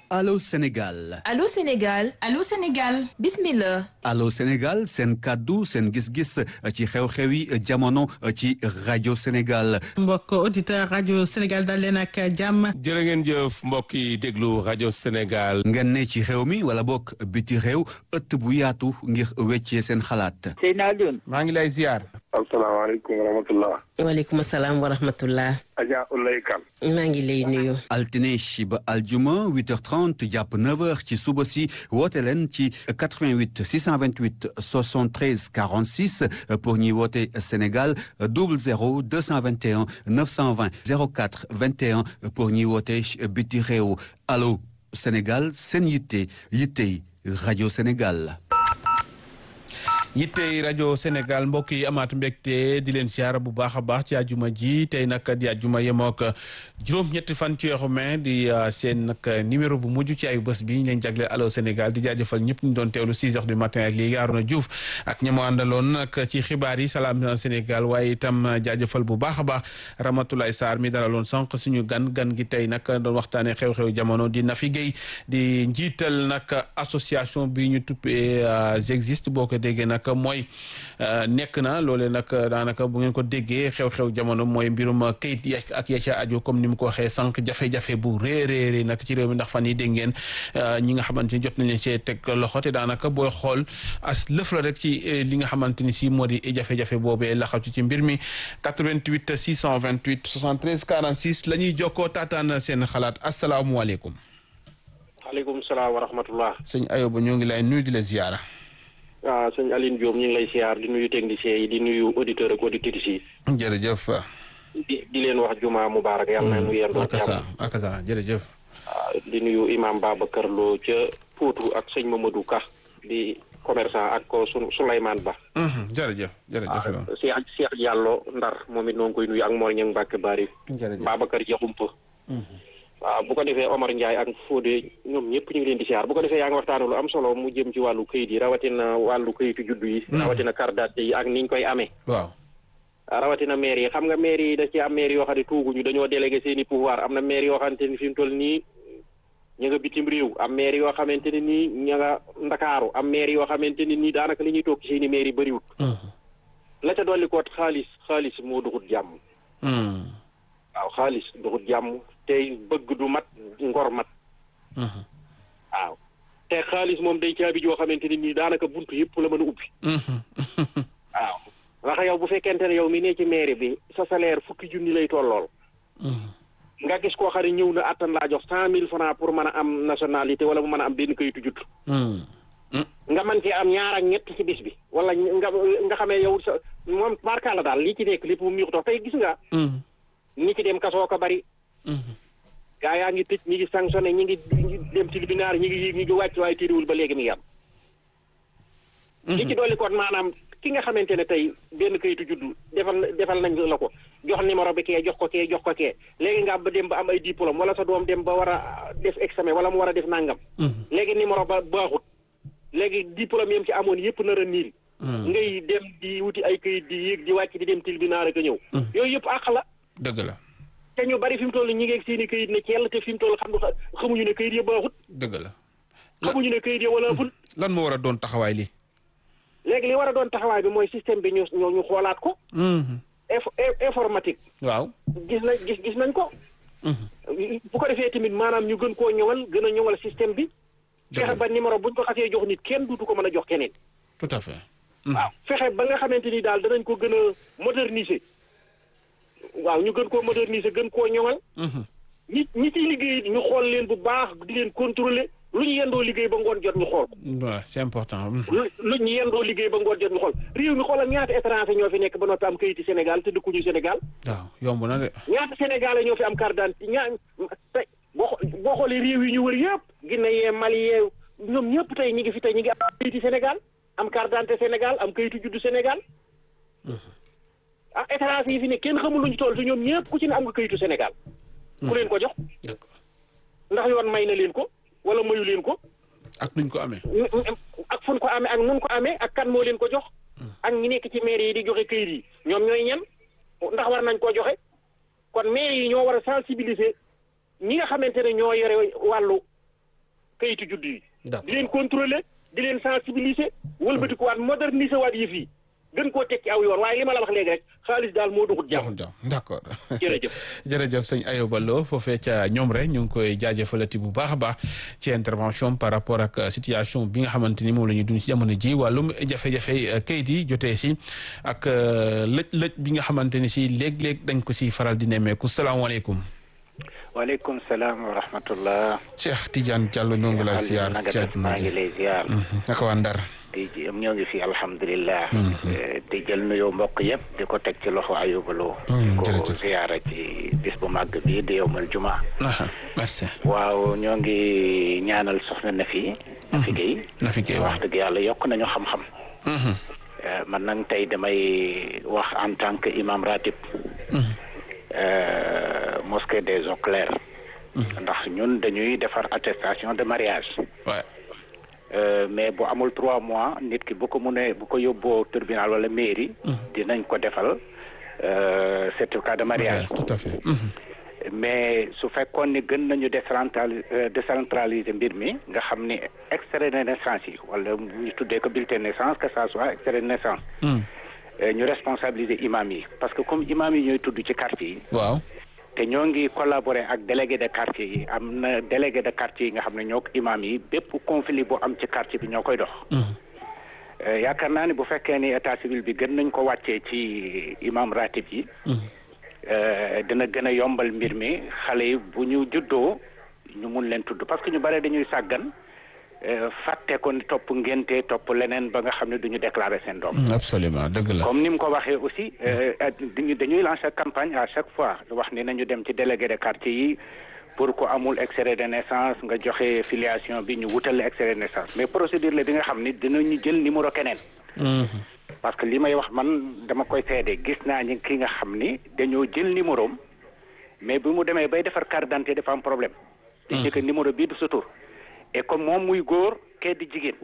Allô Sénégal Allô Sénégal Allô Sénégal bismillah Allô Sénégal seen kàddu seen gis-gis ci xew-xewi jamono ci rajo Sénégal mbokk auditeur rajo Sénégal dal leen ak jàmm jërë ngeen jëf mbokk yi déglu rajo Sénégal ngeen ne ci xew mi wala bokk biti réew ëtt bu yaatu ngir weccee seen xalaat Seydina Alioune maa ngi lay ziar asalaamaaleykum wa rahmatullah waaleykum salaam wa rahmatullah Adja Ulay Kan maa ngi lay nuyu altine ba aljuma 8h30 jàpp 9h ci suba si woote leen ci 88 628 73 46 pour ñuy woote Sénégal 00 221 920 04 21 pour ñuy woote biti réew allo Sénégal seen yitte yittey rajo Sénégal. yittey rajo Sénégal mbokk yi amaat mbégte di leen siyaara bu baax a baax ci àjjuma ji tey nag di àjjuma yemook juróom-ñetti fan ci weeru mai di seen nag numéro bu mujj ci ay bés bi ñu leen jagleel Allô Sénégal di jaajëfal ñëpp ñu doon teewlu 6 heures du matin ak léegi Arona Diouf ak ñamo àndaloon nag ci xibaar yi salaam Sénégal waaye itam jaajëfal bu baax a baax Ramatoulaye Sarr mi dalaloon sànq suñu gan gan gi tey nag doon waxtaanee xew-xew jamono di Nafi Guèye di njiital nag association bi ñu tuppee J'existe boo ko déggee nag mooy nekk na loolee nag daanaka bu ngeen ko déggee xew-xew jamono mooy mbirum kayit yi ak ya ca aju comme ni mu ko waxee sànq jafe-jafe bu réeréeré nag ci réew mi ndax fan yi dégg ngeen ñi nga xamante ni jot nañ leen see teg loxo te daanaka booy xool as lëf la rek ci li nga xamante ni si moo di jafe-jafe boobee la xaw ci mbir mi 88 628 73 46 la ñuy jokkoo taataan seen xalaat asalaamualeykum. waaleykum salaam wa rahmatullah. sëñ Ayoba ñoo ngi lay nuyu di la ziyaara. waaw sëñ Aline Diop ñu ngi lay siyaar di nuyu techniciens yi di nuyu auditeurs ak auditrices yi. jërëjëf. di di leen wax juma mubarak yàlla na nu yendoo akasa akasa jërëjëf. di nuyu imam Babacar Lo ca Potou ak sëñ Mamadou Ka di commerçant ak ko su Souleymane Ba. jërëjëf jërëjëf. Cheikh Cheikh Diallo Ndar moom it noo ngi koy nuyu ak Mor Niang Mbacke Bari. jërëjëf Babacar Diakhoumpa. waaw bu ko defee Omar Ndiaye ak Fodé ñoom ñëpp ñu ngi leen di siyaar bu ko defee yaa ngi waxtaane lu am solo mu jëm ci wàllu këyit yi rawatina wàllu këyitu juddu yi. rawatina carte d'identité yi ak niñ koy amee. waaw. rawatina maire yi xam nga maire yi da ci am maire yoo xam ne tuuguñu dañoo délégué seen i pouvoir am na maire yoo xamante ni fi mu toll nii ña nga bitim réew am maire yoo xamante ne nii ña nga ndakaaru am maire yoo xamante ni nii daanaka li ñuy toog ci seen i maire yi bëriwut. la ca dolli koot xaalis xaalis moo duxut jàmm. waaw xaalis duxut jàmm tey bëgg du mat ngor mat. waaw te xaalis moom day caabi joo xamante ni nii daanaka buntu yëpp la mën a ubbi. waaw. ndax yow bu fekkente ne yow mi ne ci mairie bi sa salaire fukki junni lay tollool. nga gis koo xam ne ñëw na attan laa jox cent mille francs pour mën a am nationalité wala mu mën a am benn kayitu judd. nga mën cee am ñaar ak ñett ci bis bi. wala nga nga xamee yow sa moom barka la daal lii ci nekk lépp mu miix dox tey gis nga. ñi ci dem kasoo ko bari. gaa yaa ngi tëj ñi ngi sanctionné ñi ngi dem tribunal ñi ngi yéeg ñi ngi wàcc waaye téeriwul ba léegi mi ngi am. li ci dolli kon maanaam. ki nga xamante ne tey benn kayitu juddu defal defal nañ la ko jox numéro bi kee jox ko kee jox ko kee léegi nga ba dem ba am ay diplôme wala sa doom dem ba war a def examen wala mu war a def nangam. léegi numéro ba baaxut. léegi diplôme yam ci amoon yëpp nar a niil. ngay dem di wuti ay kayit di yéeg di wàcc di dem tribunal rek a ñëw. yooyu yëpp àq la. dëgg la. te ñu bari fi mu toll ñi ngi ak seen i kayit ne ceel te fi mu toll xam nga xamuñu ne kayit ya baaxut. dëgg la. xamuñu ne kayit ya wala ful. lan moo war a doon taxawaay li léegi li war a doon taxawaay bi mooy système bi ñu ñu xoolaat ko. informatique. waaw gis nañ gis gis nañ ko. bu ko defee tamit maanaam ñu gën koo ñoŋal gën a ñoŋal système bi. fexe ba numéro buñ ko xasee jox nit kenn duutu ko mën a jox keneen. tout à fait. waaw fexe ba nga xamante ni daal danañ ko gën a moderniser. waaw ñu gën koo moderniser gën koo ñoŋal. ñi ñi ciy liggéey ñu xool leen bu baax di leen contrôler lu ñu yendoo liggéey ba ngoon jot ñu xool ko. waaw c'est important. lu ñu yendoo liggéey ba ngoon jot ñu xool réew mi xoolal ñaata étranger ñoo fi nekk ba noppi am kayiti Sénégal te dëkkuñu Sénégal. waaw yomb na de. ñaata Sénégalais ñoo fi am carte d'identité ñaa tey boo boo xoolee réew yi ñu wër yëpp. Guinée yee Mali yee ñoom ñëpp tey ñi ngi fi tey ñi ngi am kayiti Sénégal am carte d'identité Sénégal am kayitu juddu Sénégal. ah étranger yi fi ne kenn xamul lu ñu toll te ñoom ñëpp ku ci ne am nga kayitu Sénégal. ku leen ko jox. ndax yoon may na leen ko wala mayu leen ko. ak nuñ ko amee. ak fun ko amee ak nun ko amee ak kan moo leen ko jox. ak ñi nekk ci maire yi di joxe kayit yi ñoom ñooy ñan ndax war nañ koo joxe kon maire yi ñoo war a sensibiliser ñi nga xamante ne ñoo yore wàllu kayitu juddu yi. D'accord. di leen contrôler di leen sensibiliser. wëlbati ko waat moderniser waat yëf yi gën koo tekki aw yoon waaye li ma la wax léegi rek xaalis daal moo doxut jàmm. joxul jàmm d'accord jërëjëf. jërëjëf sëñ Ayoba Lo foofee ca ñoom rek ñu ngi koy jaajëfalati bu baax a baax ci intervention par rapport ak situation bi nga xamante ni moom la ñuy dund ci jamono ji wàllum jafe-jafe kayit yi jotee si ak lëj-lëj bi nga xamante ni si léeg-léeg dañ ko si faral di nemmeeku salaamaaleykum. waaleykum salaam wa rahmatullah. Cheikh Tidiane Diallo ñoo ngi lay ziar nanga ci def àjjuma maa ngi ji lay ziar. naka waa Ndar. di ji am ñoo ngi fi alhamdulilah. di jël nuyoo mbokk yëpp di ko teg ci loxo ayubaloo. Mm, di ko jërëjëf. ziara ci bis bu màgg bi di yowmal juma. aha merci. waaw ñoo ngi ñaanal soxna na fi. na fi Guèye. Nafi Guèye waaw. wax dëgg yàlla yokk nañu xam-xam. Mhm. Eh, man nag tey damay wax en tant que imam ratib. eh, mosquée des eaux claires. ndax ñun dañuy defar attestation de mariage. Ouais. Euh, mais bu amul trois mois nit ki bu ko mënee bu ko yóbboo tribunal wala mairie. dinañ ko defal euh, certificat de mariage. tout à fait. Mhm. mais su fekkoon ni gën nañu décentrali euh, décentraliser mbir mi nga xam ni extrait de naissance yi wala ñu tuddee ko bulletin de naissance que ça soit extrait de naissance. Mm. euh, ñu responsabiliser imam yi parce que comme imam yi ñooy tudd ci quartier yi. waaw. te ñoo ngi collaborer ak délégué de quartier yi am na délégué de quartier yi nga xam ne ñoo ko imam yi bépp conflit bu am ci quartier bi ñoo koy dox. Mhm. Euh, yaakaar naa ni bu fekkee ni état civil bi gën nañ ko wàccee ci imam ratib yi. Mhm. euh, dina gën a yombal mbir mi xale yi bu ñu juddoo ñu mun leen tudd parce que ñu bare dañuy sàggan euh, fàtte ko ni topp ngénte topp leneen ba nga xam ne du ñu déclarer seen doom. Mm, absolument dëgg la. comme ni mu ko waxee aussi euh, euh, dañuy dañuy lancer campagne à chaque fois wax ni nañu dem ci délégué de quartier yi pour ko amul extrait de naissance nga joxe filiation bi ñu wutal la extrait de naissance mais procédure la bi nga xam ni dinañu jël numéro keneen. Mhm. parce que li may wax man dama koy seede gis naa ñi ki nga xam ni dañoo jël numéro am mais bi mu demee bay defar carte d'identité dafa am problème. dañ que numéro bii du sa tur et comme moom muy góor kee di jigéen.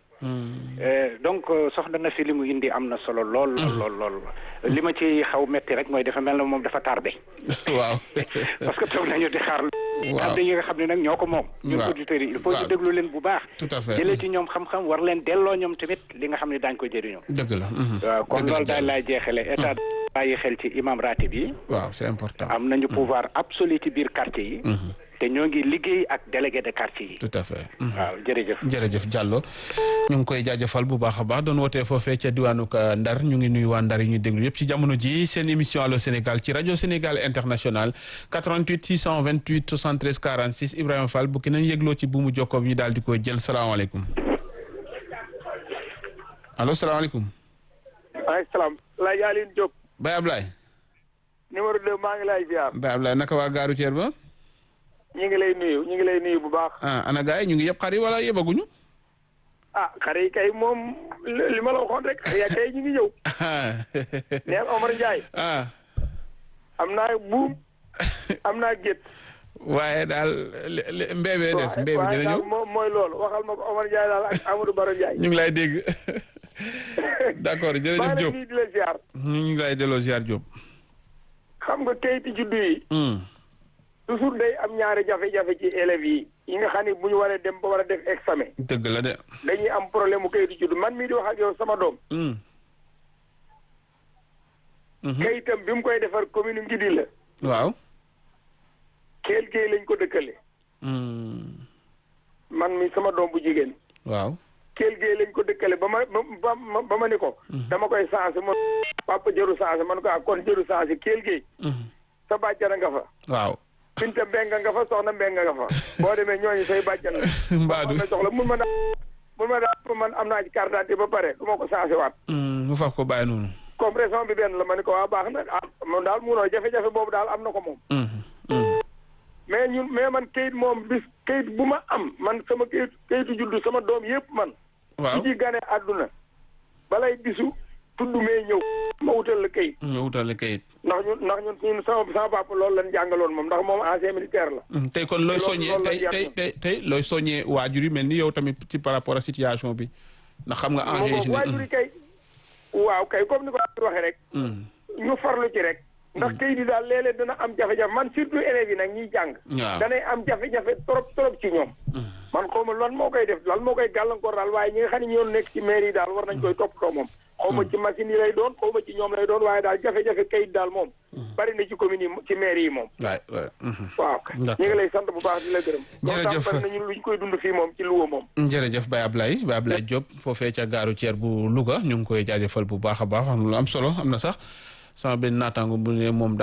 Mm. Euh, donc euh, soxna na fi li mu indi am na solo lool lool lool lool li ma ci xaw metti rek mooy dafa mel na moom dafa tardé waaw. parce que toog nañu di xaar Waaw. kàddu yi nga xam ne nag ñoo ko moom ñun Waaw. auditeurs yi il faut Waaw. ñu déglu leen bu baax Tout à fait. jëlee ci ñoom xam-xam war leen delloo ñoom tamit li nga xam ne daañ ko jëriñoo dëgg la. Mhm. waaw kon Dëgg la, loolu daal Diallo. laay jeexale état bàyyi xel ci imam ratib yi waaw c'est important. am nañu pouvoir absolu ci biir quartier yi Mhm. te ñoo ngi liggéey ak délégué de quartier yi tout à fait. Mhm. waaw jërëjëf jërëjëf Diallo ñu ngi koy jaajëfal bu baax a baax doon wootee foofee ca diwaanu ka Ndar ñu ngi nuyu waa Ndar yi ñu déglu yëpp ci jamono ji seen émission Allô Sénégal ci rajo Sénégal international 88 628 73 46 Ibrahima Fall bu ki nañ yëgloo ci buumu jokkoo bi ñu daal di koy jël salaamaaleykum allo salaamaaleykum maaleykum salaam laaj Aline Diop Baye Ablaye numéro 2 maa ngi lay ziar Baye Ablaye naka waa gaaru Thier ba ñu ngi lay nuyu ñu ngi lay nuyu bu baax ah ana gars yi ñu ngi yëpp xar yi wala yëbaguñu ah xare yi kay moom li li ma la waxoon rek xare ya kay ñu ngi ñëw neel Omar Ndiaye ah am naa buum am naa gétt waaye daal li- li- mbéebee des mbéebe waaye dina daal ñëw moom mooy loolu waxal ma ko Omar Ndiaye daal ak Amadou Baro Ndiaye ñu ngi lay dégg d'accord maa jërëjëf ngi lay Diop nuyu di la ziar ñu ngi lay delloo ziar Diop. xam nga kayiti juddu yi toujours day am ñaari jafe-jafe ci élèves yi yi nga xam ne bu ñu waree dem ba war a def examen dëgg la de. dañuy am problème mu kayiti juddu man mii di wax ak yow sama doom kayitam bi mu koy defar commune Ngidi la waaw. keel géey lañ ko dëkkale man mi sama doom bu jigéen waaw. keel géey lañ ko dëkkale ba ma ba ma ba ma ni ko dama koy changé man papa jëru changé man ko ah kon jëru changé keel géey sa bàjjana nga fa waaw. Binta Mbenga nga fa soxna Mbenga nga fa boo demee ñooñu say bàjjan la Mbaadu. ma soxla mun ma daal mun ma daal man am naa ci carte d'identité ba pare du ma ko changé waat mu faf ko bàyyi noonu. comme raison bi benn la ma ni ko waa baax na ah moom daal munoo jafe-jafe boobu daal am na ko moom mais ñun mais man kayit moom bis kayit bu ma am man sama kayit kayitu juddu sama doom yëpp man waaw. ci gane àdduna balay bisu tudd mee ñëw ma wutal la kayit ñu wutale kayit. ndax ñun ndax ñun ñun sama sama papa loolu lañ jàngaloon moom ndax moom ancien militaire la tey kon looy loolu- soññee loolu la tey tey jàpp. tey tey looy soññee waajur yi mel ni yow tamit ci par rapport ak situation bi ndax xam nga enjeu yi si waajur yi ne. kay waaw kay comme ni ko waxee rek Mm. ñu farlu ci rek ndax kayit yi daal léeg-léeg dana am jafe-jafe man surtout élèves yi nag ñiy jàng waaw danay am jafe-jafe trop trop ci ñoom man xaw ma lan moo koy def lan moo koy gàllankoor daal waaye ñi nga xam ne ñoo nekk ci mairie yi daal war nañ koy toppatoo moom xaw ma ci machine yi lay doon xaw ma ci ñoom lay doon waaye daal jafe-jafe kayit daal moom bari na ci commune yi ci mairie yi moom waay waay mhm. waaw D'accord. ñu ngi lay sant bu baax di la gërëm Jërëjëf. loolu bari nañu luñ koy dund fii moom ci Louga moom jërëjëf Baye Ablaye Baye Ablaye Diop foofee ca gaaru Thier bu Louga ñu ngi koy jaajëfal bu baax a baax wax na lu am solo am na sax sama benn naataango bu ne moom